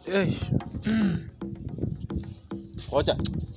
Eh, Ngoja.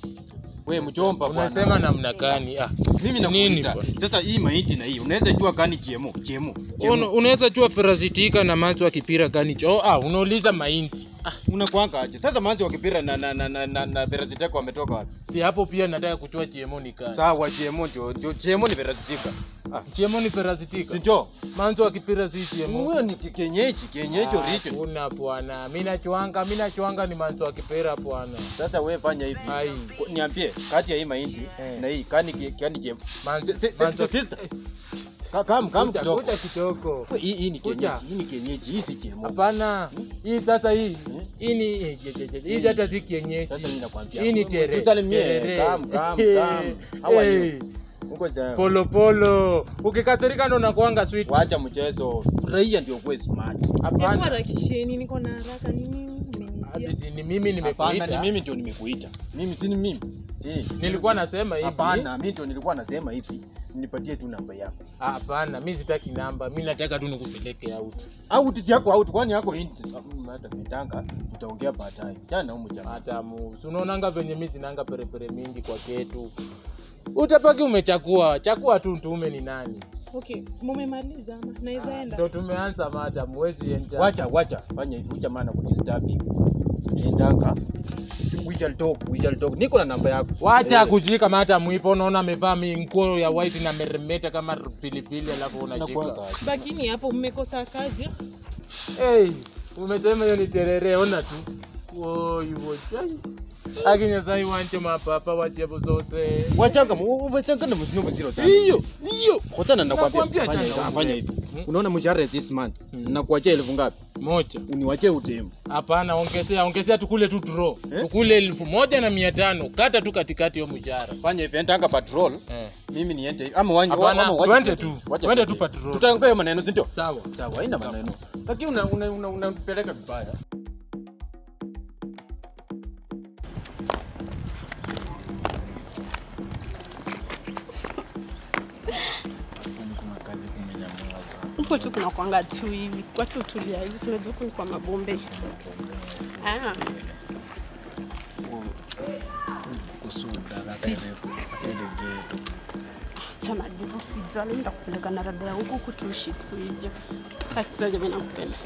We mjomba bwana. unasema namna gani? Ah, Mimi nini nakuuliza. bwana? Sasa hii mahindi na hii unaweza jua gani GMO? GMO. Una- GMO. unaweza jua ferazitika na manzi wa kipira gani cho? Ah, unauliza mahindi. Ah, Unakuanga aje? Sasa manzi wa kipira na na na na, na, na Veraziteka wametoka wapi? si hapo pia nataka kuchua GMO ni gani? Sawa GMO ndio ndio GMO ni Veraziteka. Ah, GMO ni si ferazitika. ndio? Manzi wa kipira si GMO. Huyo ni ki- kienyeji, kienyeji Ah, original. Kuna bwana, mimi nachuanga, mimi nachuanga ni manzi wa kipira bwana. Sasa wewe fanya hivi. Ai. Ku- Niambie kati ya hii mahindi Eh. na hii kani ki- kani GMO. Manzi, Si- si- manzi wa- si- sister. Ka- Kam kam Kucha, kidogo. kucha kidogo. Hii hii ni Kucha. kienyeji, hii ni kienyeji, hii si GMO. Hapana, hii sasa hii Hmm? hii ni eh, je, je, je, hii hata si kienyeji. Sasa mimi nakwambia. Hii ni tere. Tusalimie. terere. Kam kam kam. How are you? Eh, Uko sawa? Polo polo. Ukikasirika ndo nakuanga sweet. Wacha mchezo. Furahia ndio kuwe smart. Hebu Hapana. harakisheni, niko na haraka. Nini umenitia? Ati ni mimi Hapana, ni nimekuita. mimi ndio nimekuita. Mimi si ni mimi. Eh. Nilikuwa nasema hivi. Hapana, mimi ndio nilikuwa nasema hivi. Nipatie tu namba yako. Ah, Hapana, mimi sitaki namba. Mimi nataka tu nikupeleke out. Au titi yako au kwani yako hii hata mitanga tutaongea baadaye. Jana huko jamaa. Hata mu. si Unaonanga venye mimi zinanga perepere mingi kwa ketu. Utapaki umechakua. Chakua tu ntume ni nani? Okay, mumemaliza ama naweza Ah, enda? Ndo tumeanza mada, muwezi enda. Wacha wacha fanya hivi. Ucha maana kudisturb hivi. Nitaka we shall talk, we shall talk. Niko na namba yako. Wacha Eh, kujika mata mwipo, unaona amevaa mi- nguo ya white na meremeta kama pilipili, alafu unashika. nakuanga aje. Bakini hapo, mmekosa kazi. Hey, umesema hiyo ni terere, ona tu. Woi, woi. Akinya sai wanje mapapa wachepo zote. Wachanga mu- wachanga na mzino mziro sana. Hiyo, hiyo. Kotana nakwambia Nakwambia fanya changa hivi, fanya hivi. Hmm? Unaona mshahara this month. Hmm. Nakuachia elfu ngapi? Moja. Uniwachie utemu. Hapana, ongezea, ongezea tukule tu draw. Eh? Tukule elfu moja na mia tano. Kata tu katikati ya mshahara. Fanya hivi, endanga patrol. Eh. Mimi niende hivi. ama wanje Hapana, ama wacha twende twende. tu. Wacha Twende twende. tu patrol. Tutaongea hiyo maneno si ndio? Sawa. Sawa, haina maneno. Lakini una una una unapeleka vibaya. huko tu kuna kwanga tu hivi watu utulia hivi sinajua huku ni kwa mabombe ah. chana jivu sijali ndakupeleka na rada ya huku kutushitsu hivyo akisiraja mi nakupenda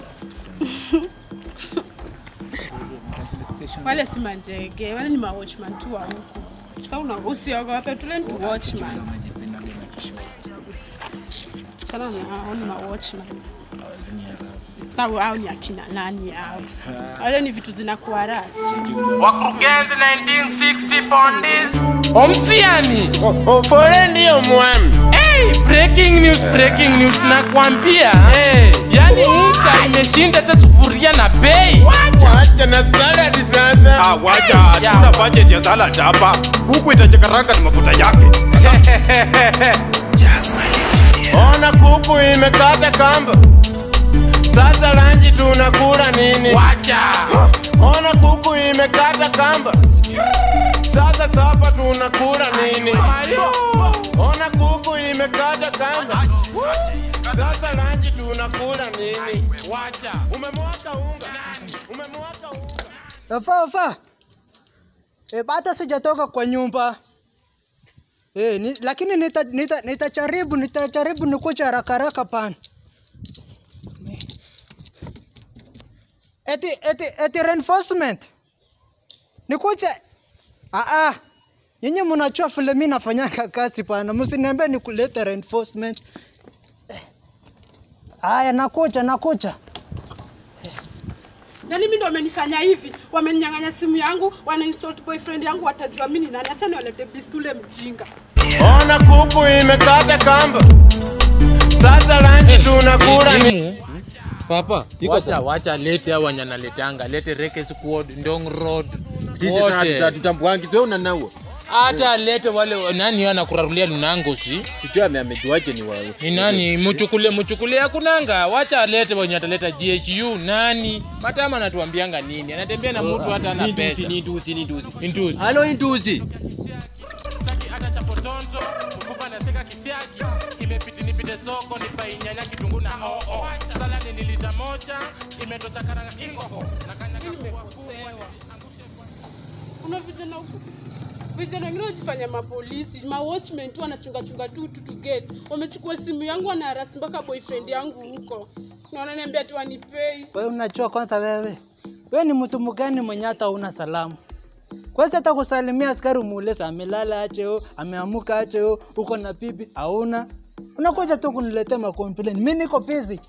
wale si manjege wale ni mawatchman tu wa huku sa una usiogope tule ni tu watchman chana na hao ni mawatchman sawa au ni akina nani hao wale ni vitu zinakuwa rasi Wakurugenzi 1960 pondis. Omsiani. Ofole ndiyo mwami. Hey, breaking news, breaking news nakwambia. Hey, yani unga imeshinda hata sufuria na bei. Wacha na saladi sasa. Ah, wacha hatuna budget ya salad hapa. Kuku itachakaranga na mafuta yake. Ona kuku imekata kamba. Sasa lanji tunakula nini? Wacha. Ona kuku imekata kamba. Sasa sapa tunakula nini? Ona kuku imekata kamba. Sasa lanji tunakula nini? Wacha. Umemwaka unga. Umemwaka unga. Ofa, ofa. E, bado sijatoka kwa nyumba. E, ni, lakini nitajaribu nita, nitajaribu nitajaribu nikuja haraka haraka pana. Eti eti eti reinforcement. Nikuja. Ah ah. Nyinyi mnajua vile mimi nafanyanga kazi pana. Msiniambie nikulete reinforcement. Eh. Aya, nakuja nakuja. Yaani mimi ndo wamenifanya hivi, wameninyang'anya simu yangu, wana insult boyfriend yangu, watajua mimi ni nani. Acha niwalete bistule mjinga. Ona kuku imekata kamba. Sasa lanji tunakula nini? Simu. Papa, Iko wacha sawa. wacha lete hao wananaletanga, lete Reke Squad, Ndong Road, Sisi wote. tutambuangi wewe unanao. Hata lete wale nani anakurarulia lunango si? Sijui ame amejuaje ni wewe. Ni nani? Mchukule mchukule hakunanga. Wacha alete wenye ataleta GHU nani? Matama anatuambianga nini? Anatembea na mtu hata ana Ni nduzi, pesa. ni nduzi, ni nduzi. Intuzi. Halo nduzi. tonto mfupa naseka kisiagi imepiti nipite soko nipainyanya kitunguu na oo saladi ni lita moja imetosha karanga ingoho na kanyaga kubwa kubwa kuna vijana huku vijana wengine wanajifanya mapolisi ma watchmen tu wanachunga chunga tu tu to get wamechukua simu yangu wanaharasi mpaka boyfriend yangu huko na wananiambia tu wanipei Wewe unajua kwanza wewe. Wewe ni mtu mgani mwenye hata una salamu? Kwanza hata kusalimia askari umuuliza amelala ache o, ameamuka ache o, uko na bibi hauna. Unakuja tu kuniletea makomplain. Mimi niko busy.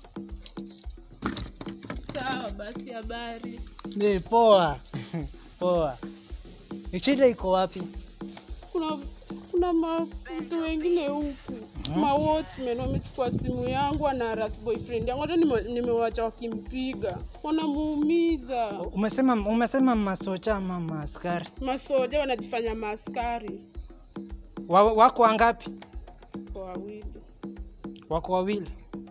sawa basi habari Ni poa. poa. Ni shida iko wapi? kuna kuna matu wengine huku ma watchmen wamechukua simu yangu wanaharasi boyfriend yangu hata nime- nimewacha wakimpiga wanamuumiza Umesema umesema masocha ama maaskari. masoja wanajifanya maaskari Wa, wako wangapi? kwa wawili Wako wawili.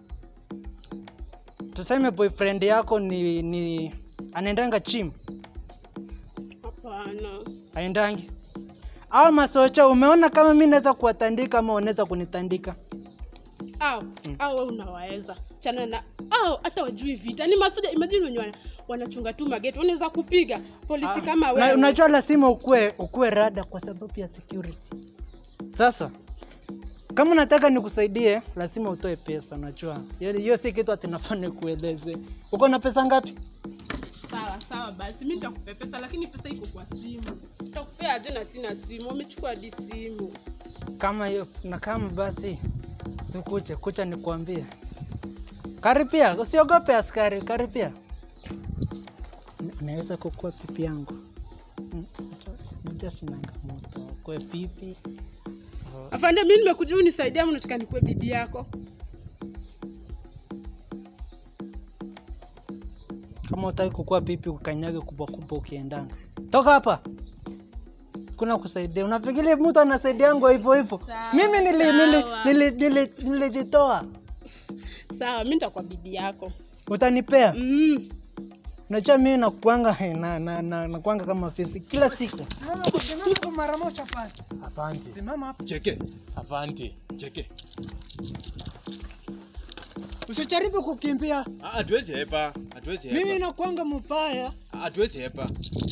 Tuseme boyfriend yako ni ni anaendanga gym, hapana aendangi. Au masocha umeona kama mimi naweza kuwatandika ama unaweza kunitandika? au au wewe unawaweza chana na au hata wajui vita ni masoja imagine wenye wana- wanachunga tu mageti wanaweza kupiga polisi kama Na, wewe unajua lazima ukue ukue rada kwa sababu ya security. Sasa kama unataka nikusaidie, lazima utoe pesa. Unajua Yaani hiyo si kitu atinafaa nikueleze. Uko na pesa ngapi? sawa sawa basi mimi nitakupea pesa lakini pesa iko kwa simu nitakupea aje na sina simu wamechukua hadi simu Kama hiyo na kama basi sikuche kucha nikuambie. Karibia, usiogope askari, karibia. Na- Naweza kukua pipi yangu. Mm, Najua sinanga moto. Kwe pipi. afande mimi nimekuja unisaidia ama unataka nikuwe bibi yako Kama utaki kukua pipi ukanyage kubwa kubwa ukiendanga. Toka hapa. Kuna kusaidia. Unafikiri mtu anasaidiangwa hivyo hivyo? Sawa, Mimi nili nili sawa. nili nili nilijitoa. sawa mimi nitakuwa bibi yako Utanipea? mm. Unajua mimi nakuanga na na na nakuanga kama fisi kila siku. Simama simama kwa mara moja pale. Asante. Simama hapo. Cheke, Asante. cheke. Usijaribu kukimbia. Ah, Hatuwezi hepa, hatuwezi hepa. Mimi nakuanga mbaya. Ah, Hatuwezi hepa.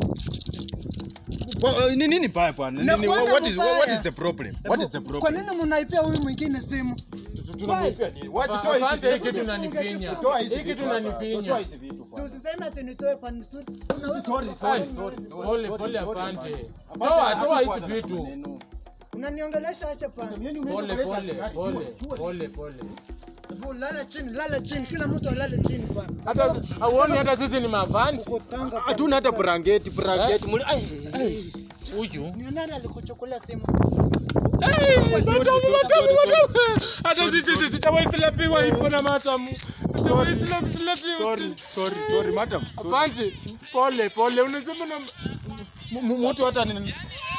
Kwa- Ni nini mbaya bwana? Nini Nakuanga what is what mbaya. is the problem? What is the Kwa problem? nini mnaipea huyu mwingine simu? Tunamwipia nini? Wacha toa hizi Asante, hii vitu. kitu inanifinya. Toa hizi Hii kitu vitu hapa. inanifinya. Toa hizi vitu bwana. Usiseme ati nitoe pani tu. Sorry, Ai, sorry, sorry. Pole pole, asante. Apante, Toa toa hakukuwa hizi na vitu. maneno. Unaniongelesha acha pani. Pole pole pole pole pole. Hebu lala chini, lala chini. Kila mtu alale chini bwana. Hata hauoni hata sisi ni mavanti. Uko Tanga. Hatuna hata brangeti, brangeti. Muli- ai, ai. Huyu. Ni nani alikuchukulia simu? Matamu matamu matamu. Hata sisi sitawahi silapiwa hivyo na matamu. Sitawahi silapiwa. Sorry, sorry, sorry, madam. Sorry. Asante. Pole pole. Unasema na M- m- Mtu hata ni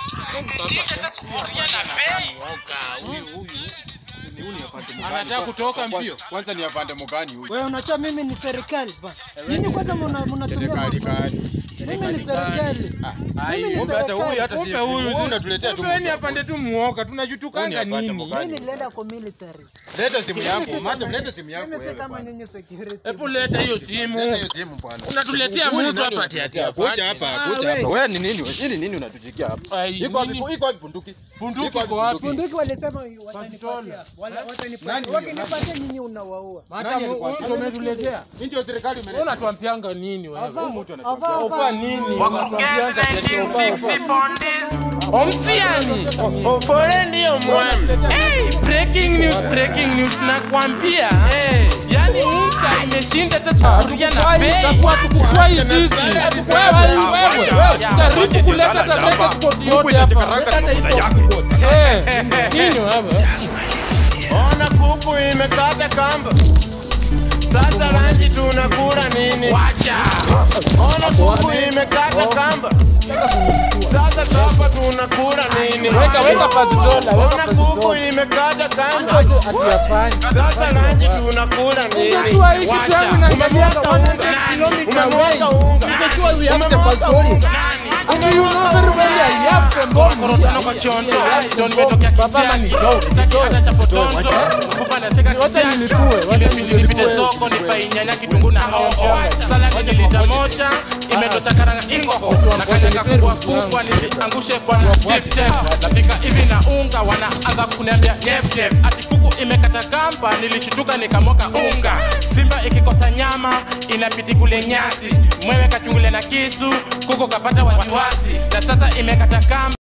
Huyu ni afande mgani? Anataka kutoka Kwanza- mbio. Kwanza ni afande mgani huyu? Wewe unajua mimi ni serikali bwana. Nyinyi kwanza mna- mnatumia Serikali mambo- gani? Mimi ni serikali. Ai, Mimi ni kumbe hata huyu hata Kumbe si- huyu wewe unatuletea tu kumbe ni mtu. apande tu muoga Huyu tunajutukanga ni apande nini? mgani? Mimi nilienda kwa military. Leta simu yako, madam, leta simu yako Mimi si wewe kama bwana. nyinyi security. Hebu leta hiyo Leta simu. hiyo simu bwana. Unatuletea Huyu ni mtu nani hapa ati ati unatuletea? Kuja afande. hapa, Ah, kuja wewe. hapa. Wewe ni nini? Wewe ni nini unatujikia hapa? Ai, Iko wapi? nini? Iko wapi bunduki? Bunduki Iko wapi iko wapi? bunduki? Bunduki walisema Pistola. watanipatia. Wala- Nani Watanipatia. huyo? Wakinipatia nyinyi unawaua. Hata Nani mu- alikuwa- huyu ndio umetuletea. Hii ndio serikali Wewe imeleta. unatuambianga nini wewe? Huyu mtu anatuambia. Opa nini? Unatuambianga ati opa. Omsiani. Ofole ndio mwami. Hey, breaking news, breaking news nakwambia. Yaani unga imeshinda hata sufuria na bei. Itakuwa tukukua hizi. Wewe wewe. Jaribu kuleta tablet koti yote hapa. Leta hata hizo koti. Eh, nini wewe? Ona kuku imekata kamba. Sasa ranji tunakula nini? Ona kuku imekata kamba. Sasa chapa tunakula nini? Weka weka pazi dola, weka Ona pazi kuku dola. imekata kamba. Hatuyafanya. Sasa ranji tunakula nini? Unajua hii kitu yangu inakimbianga 100 kilomita away. Umemwaga unga. Unajua we have the Umemwaga passport. unga. And you know very well I have them bomb korotano kwa chonto ndo nimetokea kisiani sitaki hata cha potonto mfupa naseka kisiani imebidi nipite soko nipainyanya kitunguu na hoho saladi ni lita moja imetosha karanga ingoko na kanyaga kubwa kubwa nisiangushe bwana tip tap nafika hivi na unga wanaanza kuniambia nyep nyep ati kuku imekata kamba nilishituka nikamoka unga simba ikikosa nyama inapiti kule nyasi mwewe kachungule na kisu kuku kapata wasiwasi na sasa imekata kamba